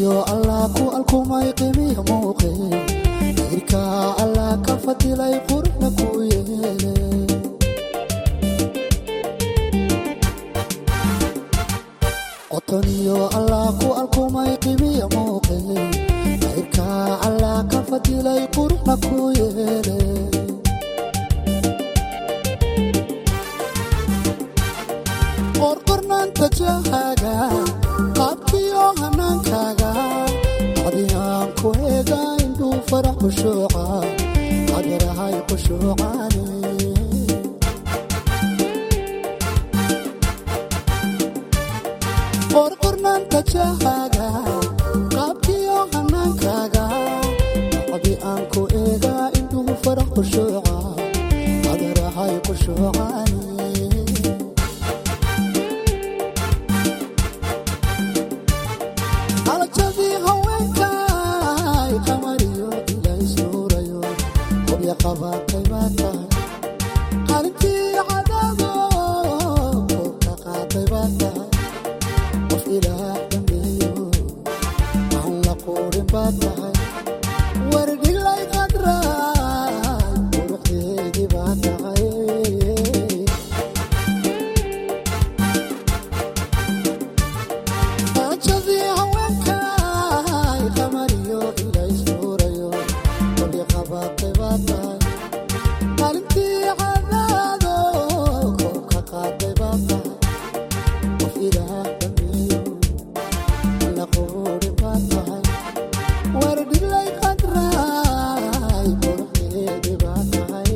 qotoniyo allah ku alkumay qimiya muuqe irka allah ka fadilay qurna ku yeele qotoniyo allah ku alkumay qimiya muuqe irka allah ka fadilay qurna ku yeele qorqornaanta jahaaga qaabkiyo hanaankaaga adiyaan ku eega indhuu farax khushuuca adarahay khushuucaane qorqornaanta jahaaga qaabkiyo hanaankaaga adi aan ku eega indhuu farax khushuuca adarahay khushuucaane alajadii haweenkay qamariyo ilaa isnuurayo hobya qabaatay baa tahay qalintii cadaado koobka qaaday baa tahay qof ilaah dhameeyo aan la quurin baa tahay wardhilay qadraay quruxdeedii baa tahay ajadii haweenkay qamariyo ilaa isnuurayo hobya qabaatay baa tahay qalintii cadaado koobka qaaday baa tahay qof ilaah dhameeyo la quuri baa tahay wardhilay qadraay quruxdeedii baa tahay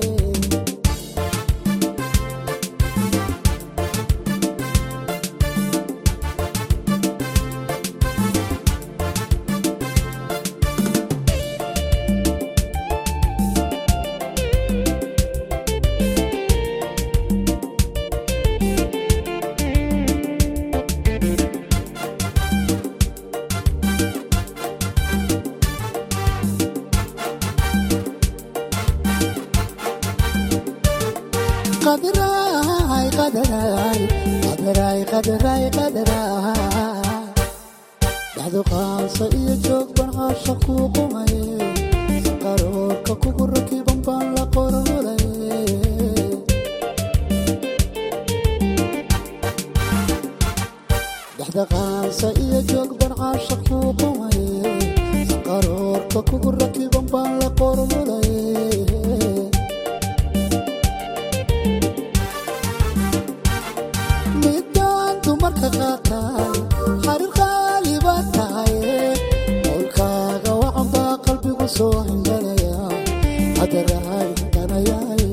qadaraay qadaraay qadaraay qadaraay qadaraay dhexdu qaansa iyo joog ban caasha kuu qumaye qaroorka kugu rakiban baan la qorolaye dhexda qaansa iyo joog ban caasha kuu qumaye qaroorka kugu rakiban baan la qorolaye midaan dumarka qaataay xariir qaali baa tahaye qowlkaaga wacan baa qalbigu soo hingalaya hadarahay hinganayaaye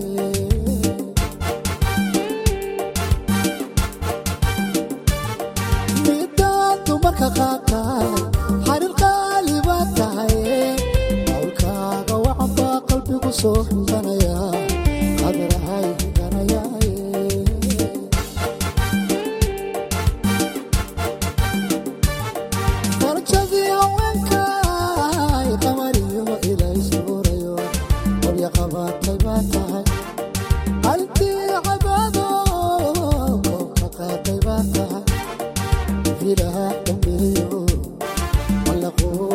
midaan dumarka qaataay xariir qaali baa tahaye qowlkaaga wacan baa qalbigu soo hinganaya hadarahay hinganayaaye farjadii haweenkay qamariyo ilaa isnuurayo hobya qabaatay baa tahay qalintii cabaado koobka qaaday baa tahay ilaah dhameeyo alla quur